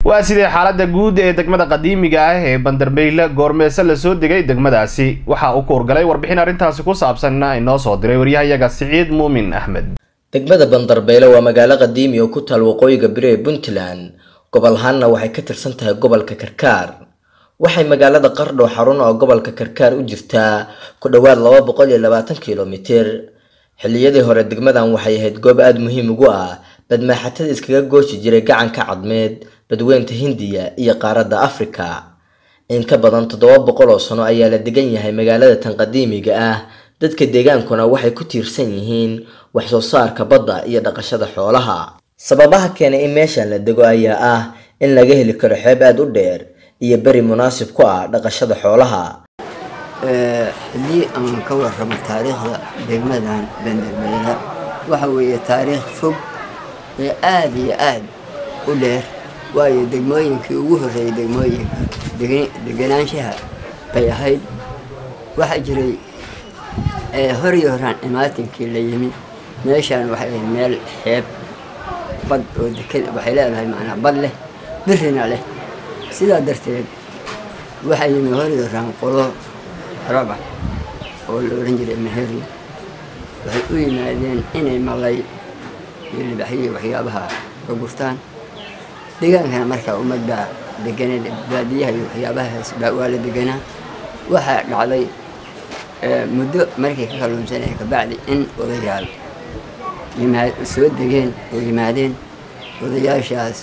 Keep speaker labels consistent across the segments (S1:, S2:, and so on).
S1: waa sidee xaalada guud ee degmada qadiimiga ah ee bandarbeyle goormeese lasoo degay degmadaasi waxaa uu kuurgalay warbixin arrintaasi ku saabsanna inoo soo diray waryahayaga siciid muumin axmed
S2: degmada bandarbeyle waa magaalo qadiimi oo ku taal waqooyiga bari ee puntland gobol ahaanna waxay ka tirsan tahay gobolka karkaar waxay magaalada qardho xarun oo gobolka karkaar u jirtaa ku dhowaad laba boqol iyo labaatan kilomitir xilliyadii hore degmadan waxay ahayd goob aada muhiim ugu ah badmaaxatada iskaga gooshi jiray gacanka cadmeed badweynta hindiya iyo qaaradda afrika in ka badan toddoba boqol oo sano ayaa la degan yahay magaalada tan qadiimiga ah dadka deegaankuna waxay ku tiirsan yihiin wax soo saarka badda iyo dhaqashada xoolaha sababaha keenay in meeshan la dego ayaa ah in laga heli karo xeeb aada u dheer iyo beri munaasib ku ah dhaqashada xoolaha
S3: haddii aan ka warramo taariikhda degmadan bandarbeyle waxa weeye taariikh fog ee aada iyo aada u dheer waayo degmooyinkii ugu horreeyay degmooyinka deganaanshaha bay ahayd waxaa jiray horiyo horaan imaatinkii la yimi meeshaan waxay ahayd meel xeeb bad oo deked waxay leedahay macnaa bad leh birina leh sidaa darteed waxaa yimi horiyo horaan qolo raba oo la odhan jiray meheri waxay u yimaadeen inay malay iyo libaxyihi waxyaabaha ka gurtaan degaankana markaa ummad baa deganay baadiyaha iyo waxyaabahaas baa waa la deganaa waxaa dhacday muddo markay ka kalluunsanaya kabacdi in odayaal yimaad soo degeen oo yimaadeen odayaashaas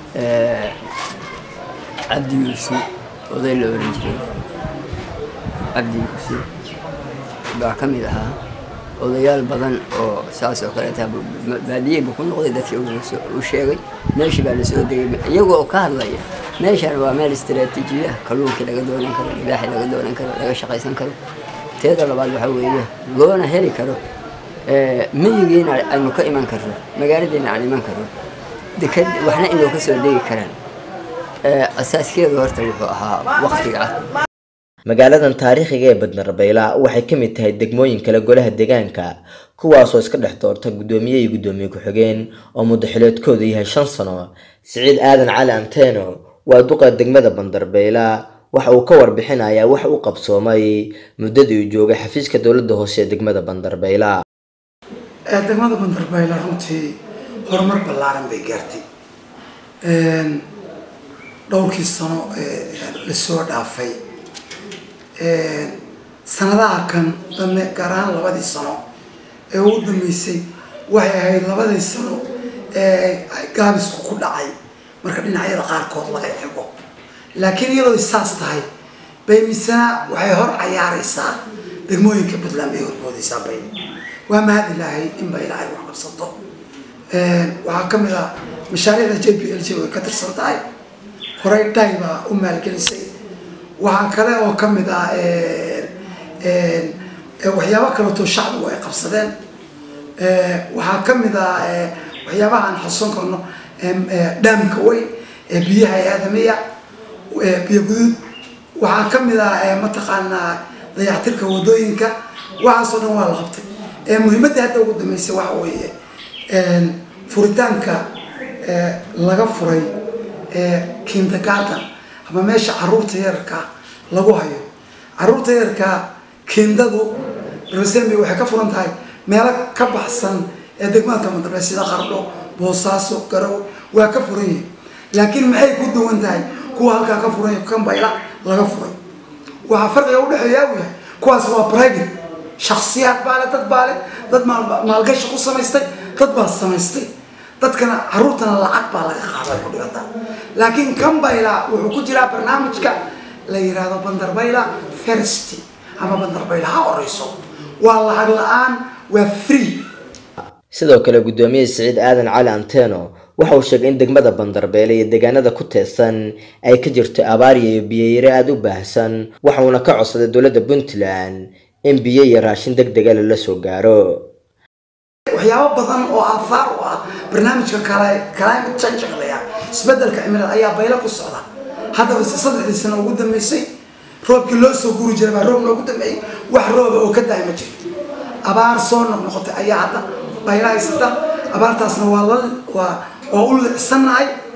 S3: cabdi yuusi oday la oran jiray cabdi yuusi baa ka mid ahaa odayaal badan oo saas oo kaleeta baadiyey buu ku noqday dadkii u sheegay meeshii baa lasoo degay iyagoo ka hadlaya meeshaan waa meel istaraatiijiya kalluunkii laga doonan karo libaaxii laga doonan karo laga shaqaysan karo teeda labaad waxaa weeye loona heli karo miyigiina aynu ka iman karno magaaladiina aan iman karno deked waxna inuu ka soo degi karaan asaaskeedu horta wuxuu ahaa waktiga ah
S2: magaaladan taariikhiga ee badnarbeyla waxay ka mid tahay degmooyin kale golaha deegaanka kuwaasoo iska dhex doorta guddoomiye iyo guddoomiye ku-xigeen oo muddaxileedkoodu yahay shan sano siciid aadan cali anteno waa duqa degmada bandarbeyla waxa uu ka warbixinayaa wax u qabsoomay muddadii uu joogay xafiiska dowladda hoose ee degmada bandarbeyla
S4: degmada bandarbeyla runtii horumar ballaaran bay gaartay dhowrkii sano lasoo dhaafay sanadaha kan dambe gaar ahaan labadii sano ee ugu dambeysay waxay ahayd labadii sano ee gaabisku ku dhacay marka dhinacyada qaarkood laga ego laakiin iyadoo saas tahay bay misena waxay hor cayaareysaa degmooyinka puntland bay hormoodeysaa bay waa mahad ilaahay in ba ilaahay wax qabsato waxaa kamid ah mashaariicda j p l j way ka tirsan tahay horey dhay baa u maalgelisay waxaa kale oo kamid ah waxyaabo kaleeto shacbigu ay qabsadeen waxaa kamid ah waxyaabaha aan xusan karno dhaamka weyn ee biyaha ee aadamiya biyo guduud waxaa kamid ah mataqaanaa dayactirka wadooyinka waxaasoo dhan waa la qabtay muhiimadda hadda ugu dambeysay waxa weeye furitaanka laga furay kindergarten ama meesha caruurta yararka lagu hayo caruurta yararka kindadu resemi waxay ka furan tahay meelo ka baxsan ee degmada kamadambe sida qardho boosaaso garow waa ka furan yihin laakiin maxay ku duwan tahay kuwa halkaa ka furan kan bayla laga furay waxaa farqiga udhexeeya u yahay kuwaas waa private shaksiyaad baale dad baale dad maalgashi ku samaystay dad baa samaystay dadkana caruurtana lacag baa laga qaaday ku dhigata laakiin kan bayla wuxuu ku jiraa barnaamijka la yiraahdo bandarbayla first ama bandarbayla ha horeyso waa lacag la-aan waa free
S2: sidoo kale guddoomiye siciid aadan cali anteno waxa uu sheegay in degmada bandarbeele iyo deegaanada ku teesan ay ka jirto abaariya iyo biyayare aada u baahsan waxauna ka codsaday dowladda puntland in biyo iyo raashin deg dega lala soo gaaro
S4: waxyaabo badan oo aafaar u ah barnaamijka climate change laya isbedelka cimilada ayaa baylo ku socda haddaba saddexdii sano ugu dambeysay roobkii loo soo guri jiray baa roob noogu dambeeyey wax rooba oo ka daay ma jirto abaar soo noqnoqotay ayaa hadda bayla haysata abaartaasna waa la waa waa u licsannahay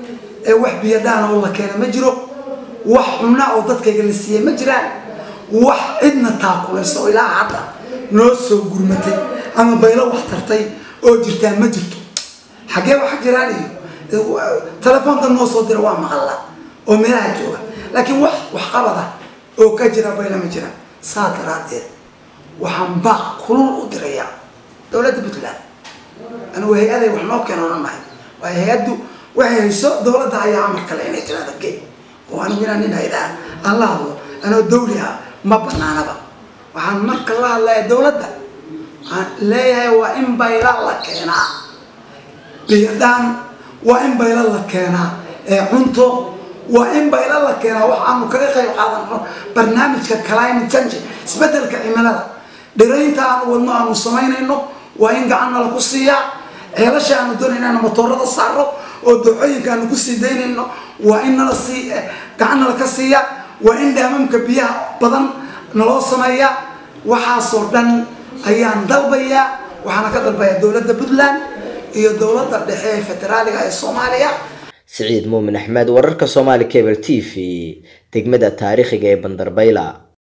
S4: ee wax biyadhaan oo la keena ma jiro wax cunna oo dadkayga la siiyey ma jiraan wax cidna taakulaysa oo ilaa hadda noo soo gurmatay ama baylo wax tartay oo jirtaa ma jirto xaggee waxa jiraan iyo telefoonka noo soo dira waa maqalla oo meelaha jooga laakiin wax waxqabada oo ka jira bayla ma jiraan saa daraadeed waxaan baaq kulul u dirayaa dowladda puntland anigu hay-aday wax noo keenoona nahay waayo hay-addu waxay hayso dowladda ayaa amar kale inay tirada gey oo anigu inaan nin hay-adaha aan la hadlo anoo dawli ah ma banaanaba waxaan marka la hadlaya dowladda waxaan leeyahay waa in bayla la keenaa biyadhaan waa in bayla la keenaa ee cunto waa in bayla la keenaa wax aanu kaga qayb qaadano barnaamijka climate change isbedelka cimilada dhiraynta aanu wadno aanu samaynayno waa in gacanna laku siiyaa ceelasha aanu doonayna aanu matoorada saaro oo dooxooyinka aanu kusii daynayno waa in nala sii gacanna laka siiya waa in dhaamamka biyaha badan naloo sameeyaa waxaasoo dhan ayaan dalbayaa waxaana ka dalbayaa dowladda puntland iyo dowladda dhexe ee federaaliga ee soomaaliya
S2: siciid muumin axmed wararka soomaali cable t v degmada taariikhiga ee bandarbayla